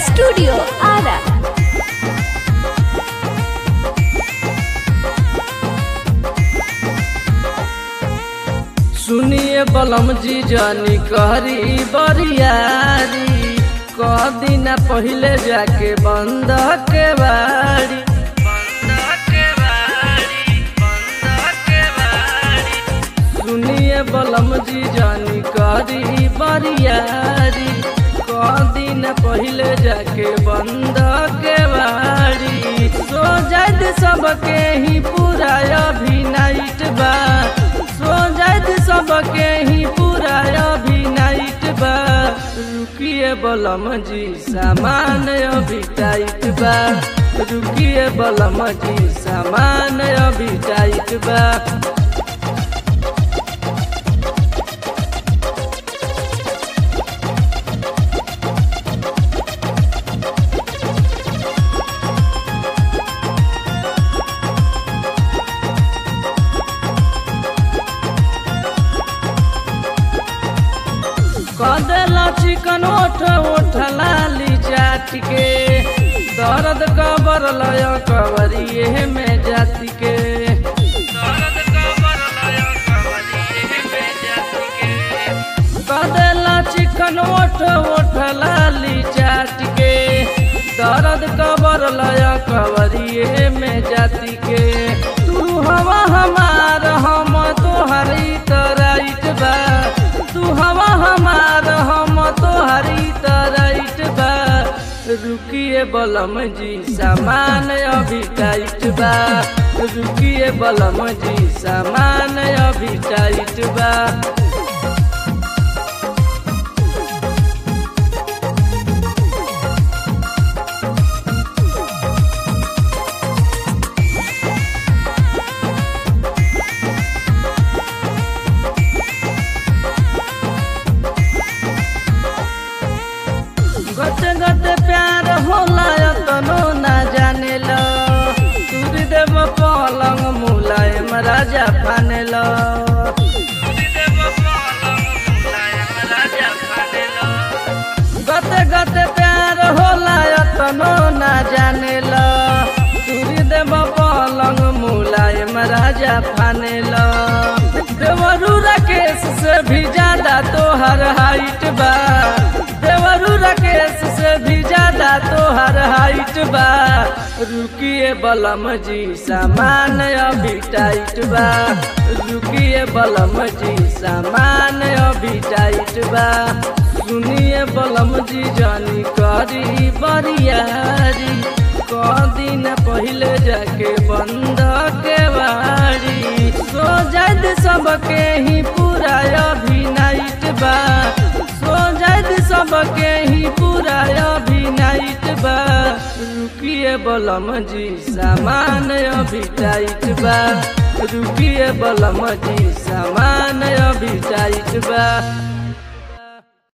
Studio Ara. सुनिए बलम जी जानी कहरी बरियारी कह दिन पहले जाके बंद के बाड़ी बंद के बाड़ी बंद के बाड़ी सुनिए बलम जी जानी कहरी बरियारी कह दिन पहले जाके बंद के बाड़ी सो जाद सबके ही पूरा अभी नाइट बा सो जाद सबके ही पूरा अभी नाइट बा रुकिए बलम जी सामान अभी टाइट बा रुकिए बलम जी सामान अभी टाइट बा कदेला चिकन ओठ ओठ लाली चाट के दर्द कबर लय कवरिए में जाति के दर्द कबर लय कवरिए में जाति के कदेला चिकन ओठ ओठ लाली चाट के दर्द कबर लय कवरिए में जाति के तू हवा हमार हम तोहरी तराइट बा तू हवा हमार हम तोहरी तराइट बा रुकिए बलम जी सामान अभी टाइट बा रुकिए बलम जी सामान अभी टाइट बा गते गते प्यार होला तनो ना जाने ल तुरी देव पलंग मुलायम राजा फाने ल गते गते प्यार होला तनो ना जाने ल तुरी देव पलंग मुलायम राजा फाने ल देवरू राकेश से भी ज्यादा तोहर हाइट बा देवरू राकेश से भी ज्यादा तोहर हाइट बा रुकिए बलम जी सामान अभी टाइट बा रुकिए बलम जी सामान अभी टाइट बा सुनिए बलम जी जानी करी बरियारी क दिन पहले जाके बंद के बाड़ी सो जाद सबके ही पूरा अभी नाइट बा सो जाद सबके ही पूरा अभी नाइट बा रुकिए बलम जी सामान अभी टाइट बा रुकिए बलम जी सामान अभी टाइट बा